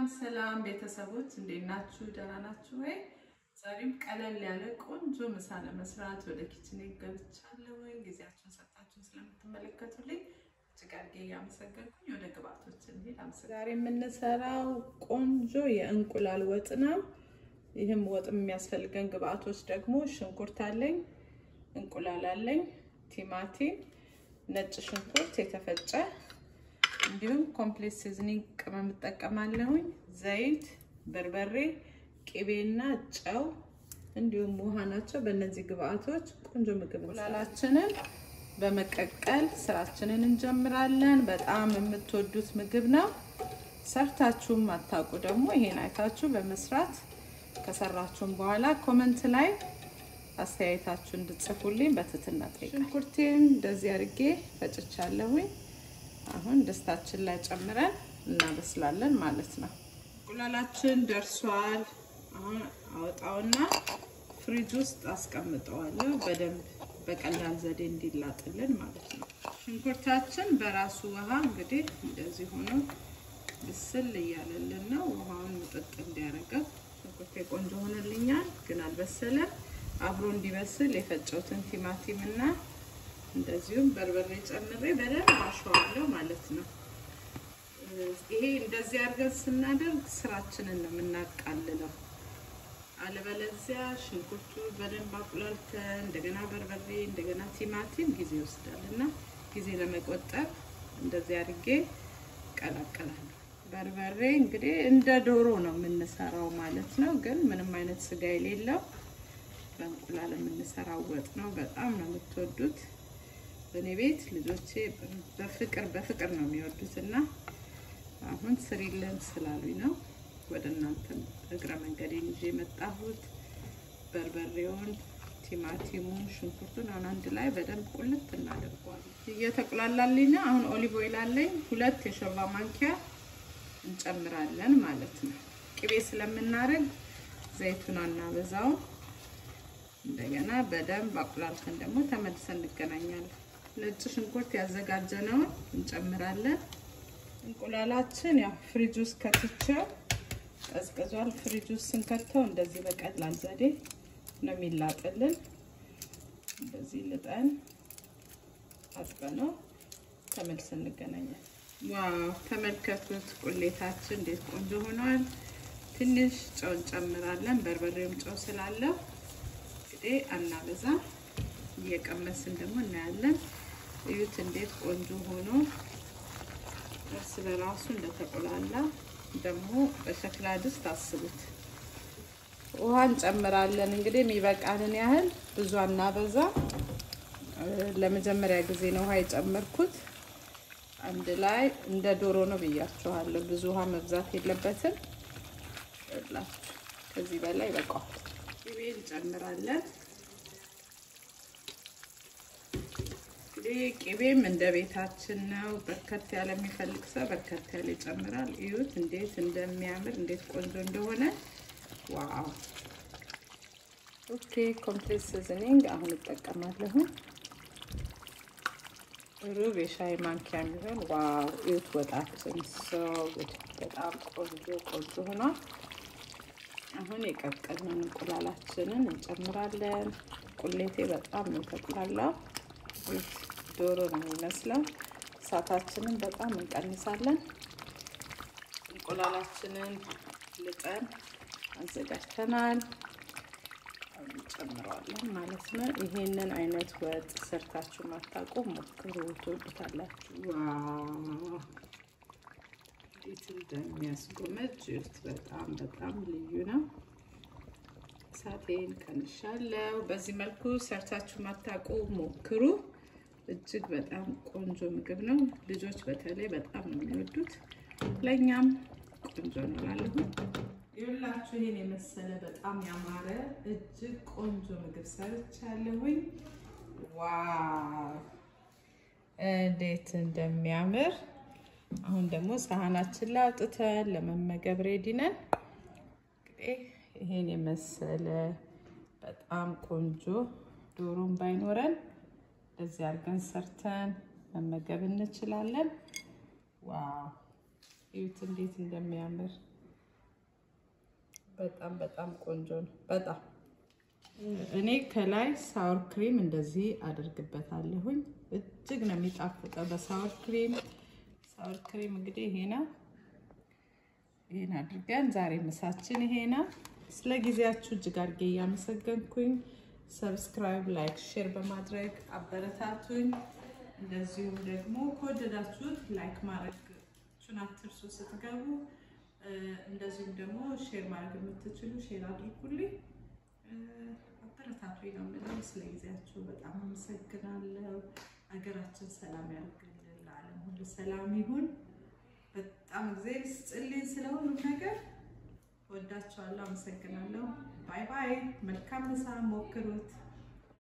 ሰላም ቤተሰቦች እንዴት ናችሁ? ደህና ናችሁ ወይ? ዛሬም ቀለል ያለ ቆንጆ ምሳ ለመስራት ወደ ኪችን ገብቻለሁ። ጊዜያችሁን ሰጣችሁን ስለምትመለከቱልኝ እጅግ አድርጌ እያመሰገንኩኝ ወደ ግብአቶች እንሂድ። ዛሬ የምንሰራው ቆንጆ የእንቁላል ወጥ ነው። ይህም ወጥ የሚያስፈልገን ግብአቶች ደግሞ ሽንኩርት አለኝ፣ እንቁላል አለኝ፣ ቲማቲም፣ ነጭ ሽንኩርት የተፈጨ እንዲሁም ኮምፕሌት ሲዝኒንግ ቅመም እጠቀማለሁኝ። ዘይት፣ በርበሬ፣ ቅቤና ጨው እንዲሁም ውሃ ናቸው። በእነዚህ ግብአቶች ቆንጆ ምግብ እንቁላላችንን በመቀቀል ስራችንን እንጀምራለን። በጣም የምትወዱት ምግብ ነው። ሰርታችሁም አታውቁ ደግሞ ይሄን አይታችሁ በመስራት ከሰራችሁም በኋላ ኮመንት ላይ አስተያየታችሁ እንድጽፉልኝ በትህትና እጠይቃለሁ። ሽንኩርቴን እንደዚህ አድርጌ ፈጭቻለሁኝ። አሁን ድስታችን ላይ ጨምረን እናበስላለን ማለት ነው። እንቁላላችን ደርሷል። አሁን አወጣውና ፍሪጅ ውስጥ አስቀምጠዋለሁ በደንብ በቀላል ዘዴ እንዲላጥልን ማለት ነው። ሽንኩርታችን በራሱ ውሃ እንግዲህ እንደዚህ ሆኖ ብስል እያለልን ነው። ውሃውን ምጥጥ እንዲያደርገው ሽንኩርቴ ቆንጆ ሆነልኛል፣ ግን አልበሰለም። አብሮ እንዲበስል የፈጨውትን ቲማቲም እና እንደዚሁም በርበሬ ጨምሬ በደንብ አሸዋለሁ ማለት ነው። ይሄ እንደዚህ አድርገን ስናደርግ ስራችንን ነው የምናቃልለው። አለበለዚያ ሽንኩርቱ በደንብ አቁላልተን እንደገና በርበሬ እንደገና ቲማቲም ጊዜ ይወስዳል እና ጊዜ ለመቆጠብ እንደዚህ አድርጌ ቀላቀላለሁ። በርበሬ እንግዲህ እንደ ዶሮ ነው የምንሰራው ማለት ነው፣ ግን ምንም አይነት ስጋ የሌለው በእንቁላል የምንሰራው ወጥ ነው። በጣም ነው የምትወዱት። በእኔ ቤት ልጆቼ በፍቅር በፍቅር ነው የሚወዱት እና አሁን ስሪልን ስላሉኝ ነው ወደ እናንተም እግረ መንገዴን ይዤ የመጣሁት። በርበሬውን፣ ቲማቲሙን፣ ሽንኩርቱን አሁን አንድ ላይ በደንብ ቁልት እናደርገዋለን። እየተቁላላልኝ ነው። አሁን ኦሊቭ ኦይል አለኝ ሁለት የሾርባ ማንኪያ እንጨምራለን ማለት ነው። ቅቤ ስለምናደርግ ዘይቱን አናበዛውም። እንደገና በደንብ አቁላልተን ደግሞ ተመልሰን እንገናኛለን። ነጭ ሽንኩርት ያዘጋጀነውን እንጨምራለን። እንቁላላችን ያው ፍሪጅ ውስጥ ከትቼው ቀዝቅዟል። ፍሪጅ ውስጥ ስንከተው እንደዚህ በቀላል ዘዴ ነው የሚላጥልን። እንደዚህ ልጠን አጥበነው ተመልሰን እንገናኛለን። ዋው ተመልከቱት፣ ቁሌታችን እንዴት ቆንጆ ሆኗል። ትንሽ ጨው እንጨምራለን። በርበሬውም ጨው ስላለው እንግዲህ አናበዛ፣ እየቀመስን ደግሞ እናያለን። እዩት እንዴት ቆንጆ ሆኖ እርስ በራሱ እንደተቆላላ ደግሞ በሸክላ ድስት አስቡት። ውሃ እንጨምራለን እንግዲህ የሚበቃንን ያህል ብዙ አናበዛ። ለመጀመሪያ ጊዜ ነው ውሃ የጨመርኩት። አንድ ላይ እንደ ዶሮ ነው ብያችኋለሁ። ብዙ ውሃ መብዛት የለበትም። ላችሁ ከዚህ በላይ ይበቃዋል። ቅቤ እንጨምራለን። እንግዲህ ቅቤም እንደ ቤታችን ነው። በርከት ያለ የሚፈልግ ሰው በርከት ያለ ይጨምራል። እዩት እንዴት እንደሚያምር እንዴት ቆንጆ እንደሆነ ዋው። ኦኬ ኮምፕሌት ሲዝኒንግ አሁን እጠቀማለሁ። ሩብ የሻይ ማንኪያ የሚሆን ዋው። እዩት ወጣችን ሰው በጣም ቆንጆ ቆንጆ ሆኗል። አሁን የቀቀልነውን እንቁላላችንን እንጨምራለን። ቁሌቴ በጣም ነው የተቁላላው። ዶሮ ነው የሚመስለው። እሳታችንን በጣም እንቀንሳለን። እንቁላላችንን ልጠን አዘጋጅተናል። እንጨምረዋለን ማለት ነው። ይሄንን አይነት ወጥ ሰርታችሁ ማታውቁ ሞክሩ፣ ትወዱታላችሁ። ዋው እንዴት እንደሚያስጎመጅ እዩት። በጣም በጣም ልዩ ነው። እሳቴን ቀንሻለሁ። በዚህ መልኩ ሰርታችሁ ማታውቁ ሞክሩ። እጅግ በጣም ቆንጆ ምግብ ነው። ልጆች በተለይ በጣም ነው የሚወዱት። ለእኛም ቆንጆ እንላለሁ። ይኸውላችሁ ይሄን የመሰለ በጣም ያማረ እጅግ ቆንጆ ምግብ ሰርቻለሁኝ። ዋው እንዴት እንደሚያምር አሁን ደግሞ ሳህናችን ላይ አውጥተን ለመመገብ ሬዲ ነን። እንግዲህ ይሄን የመሰለ በጣም ቆንጆ ዶሮም ባይኖረን እንደዚህ አድርገን ሰርተን መመገብ እንችላለን። ዋው እዩት እንዴት እንደሚያምር በጣም በጣም ቆንጆ ነው። በጣም እኔ ከላይ ሳወር ክሪም እንደዚህ አደርግበታለሁኝ። እጅግ ነው የሚጣፍጠው በሳወር ክሪም። ሳወር ክሪም እንግዲህ ይሄ ነው። ይሄን አድርገን ዛሬ ምሳችን ይሄ ነው። ስለ ጊዜያችሁ እጅግ አድርጌ እያመሰገንኩኝ ሰብስክራይብ፣ ላይክ፣ ሼር በማድረግ አበረታቱኝ። እንደዚሁም ደግሞ ከወደዳችሁት ላይክ ማድረጋችሁን አትርሱ ስትገቡ። እንደዚሁም ደግሞ ሼር ማድረግ የምትችሉ ሼር አድርጉልኝ። አበረታቱኝ ነው የምለው። ስለ ጊዜያችሁ በጣም አመሰግናለሁ። ሀገራችን ሰላም ያድርግልን፣ ለዓለም ሁሉ ሰላም ይሁን። በጣም እግዚአብሔር ይስጥልኝ ስለ ሁሉም ነገር። ወዳችኋለሁ። አመሰግናለሁ። ባይ ባይ። መልካም ምሳ ሞክሩት።